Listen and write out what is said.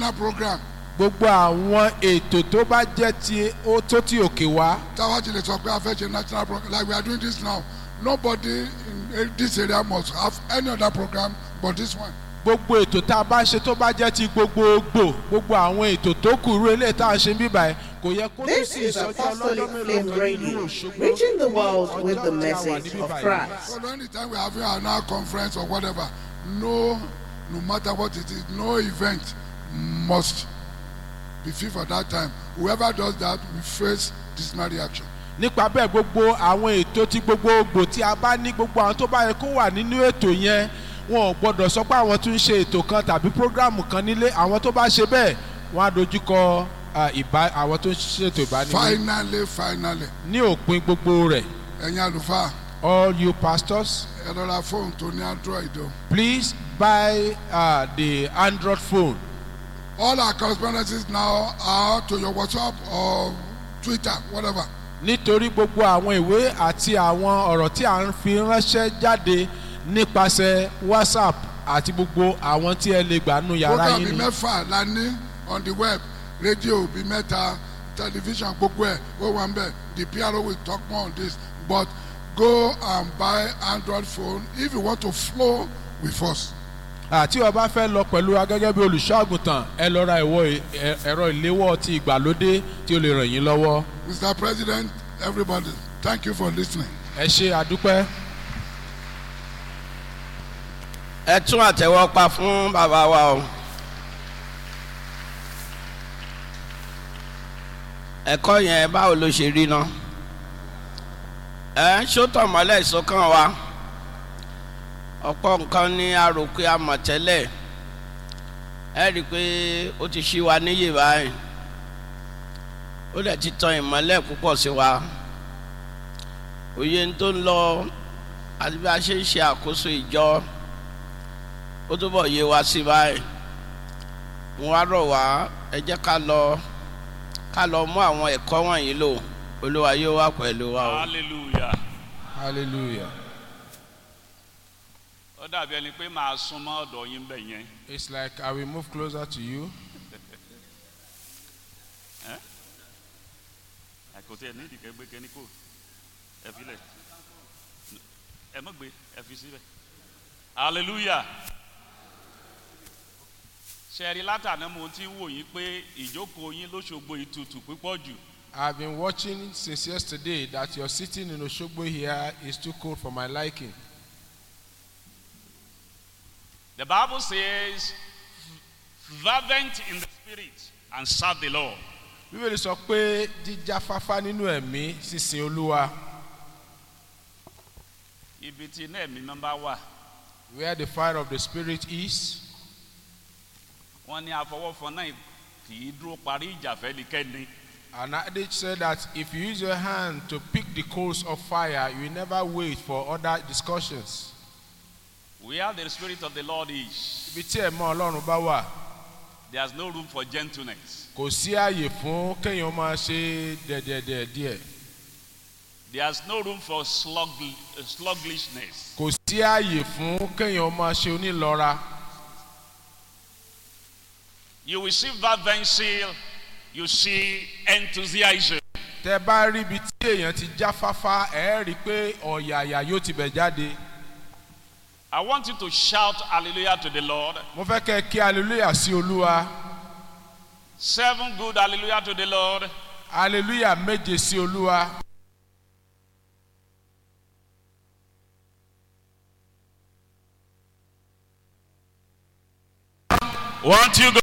national program gbogbo àwọn ètò tó bá jẹ́ ti ó tó ti òkè wá táwa ti lè sọ pé a fẹ́ ṣe national program like we are doing this now nobody in this area must have any other program but this one. gbogbo ètò tá a bá ṣe tó bá jẹ́ ti gbogbogbò gbogbo àwọn ètò tó kù irú eléyìí tá a ṣe ń bíbà ẹ̀ kò yẹ kó tún This sí is ìsọjí Apostolic ọlọ́jọ́ Flame mélòó kan nínú Radio, Òṣogbo reaching the world with the ọjọ́ tí a wà message níbí of báyìí. Christ. So anytime we are having our now conference or whatever, no, no matter what it is, no event must be fit for that time. Whoever does that will face disciplinary action. nípa bẹ́ẹ̀ gbogbo àwọn ètò tí gbogbogbò tí a bá ní gbogbo àwọn tó bá yẹ kó wà nínú ètò yẹn wọn ò gbọdọ̀ sọ pé àwọn tún ń ṣe ètò kan tàbí prógrámù kan nílé àwọn tó bá ṣe bẹ́ẹ̀ wọ́n á dojúkọ ah, ìbá àwọn tó ń ṣètò ìbánilé Finally, finally, ní òpin gbogbo rẹ̀ ẹ̀yin àlùfáà all you pastors ẹ lọ́ra fóònù tó ní android o. please buy uh, the android phone All our correspondences now are to your WhatsApp or Twitter, whatever. nítorí gbogbo àwọn ìwé àti àwọn ọ̀rọ̀ tí à ń fi ránṣẹ́ jáde nípasẹ̀ whatsapp àti gbogbo àwọn tí ẹ lè gbà nù yàrá program yín bíi ni. mẹ́fà la ní on the web rédíò bíi mẹ́ta tẹlifíṣàn gbogbo ẹ̀ ó wà ń bẹ̀ the pro will talk more on this but go and buy android phone if you want to flow with us. àti o bá fẹ́ lọ pẹ̀lú wa gẹ́gẹ́ bí olùṣọ́ àgùntàn ẹ lọ ra ìwọ ẹ- ẹ̀rọ ìléwọ́ ti ìgbàlódé tí ó lè ràn yín lọ́wọ́. mr president everybody thank you for listening. ẹ ṣe àdúpẹ́. ẹ tún àtẹwọ́ pa fún bàbá wa o. ẹ̀kọ́ yẹn báwo ló ṣe rí náà ẹ ń ṣótọ̀ mọ́lẹ̀ ìsọkàn wa ọ̀pọ̀ nǹkan ní aròkè àmọ̀tẹ́lẹ̀ ẹ rí i pé ó ti ṣí wa níyè báyìí ó dẹ̀ ti tan ìmọ́lẹ̀ púpọ̀ sí wa òye tó ń lọ àti bí a ṣe ń ṣe àkóso ìjọ ó túbọ̀ yé wa sí báyìí mo wá rọ̀ wá ẹ jẹ́ ká lọ ká lọ mú àwọn ẹ̀kọ́ wọ̀nyí lò olúwa yóò wá pẹ̀lú wa o. hallelujah hallelujah. ó dàbí ẹni pé màá súnmọ́ ọ̀dọ̀ yín bẹ̀ yẹn it's like i will move closer to you. àkó tí ẹ ní ìdìkẹ́ gbé kẹ́ni kò ẹ fi lẹ̀ ẹ mọ̀ gbé ẹ fi síbẹ̀ hallelujah ṣẹ̀rí látàná mo ti ń wò yín pé ìjókòó yín lóṣogbo ìtutù púpọ̀ jù I've been watching since yesterday that your sitting in Oshogbo here is too cold for my liking. the bible says fervent in the spirit and serve the lord Bíbélì sọ pé jíjáfáfá nínú ẹ̀mí sísin Olúwa ibi tí iná ẹ̀mí máa ń bá wà where the fire of the spirit is wọ́n ní àfọwọ́fọ náà kì í dúró parí ìjà fẹ́nikẹ́ni an adage said that if you use your hand to pick the coals of fire you will never wait for other discussions. where the spirit of the lord is Ibi tí ẹ̀mọ́ Ọlọ́run bá wà there is no room for gentleness kò sí ààyè fún kéèyàn máa ṣe dẹ̀dẹ̀dẹ̀ díẹ̀ there is no room for slug, sluggishness kò sí ààyè fún kéèyàn máa ṣe onílọ́ra. you will see fervency you see enthusiasm tẹ bá rí ibi tí èèyàn ti jáfáfá ẹ rí i pé ọ̀yàyà yóò ti bẹ̀ jáde. i want you to shout hallelujah to the lord mo fẹ́ kẹ́ ẹ kí hallelujah sí olúwa seven good hallelujah to the lord hallelujah méje sí olúwa. one two go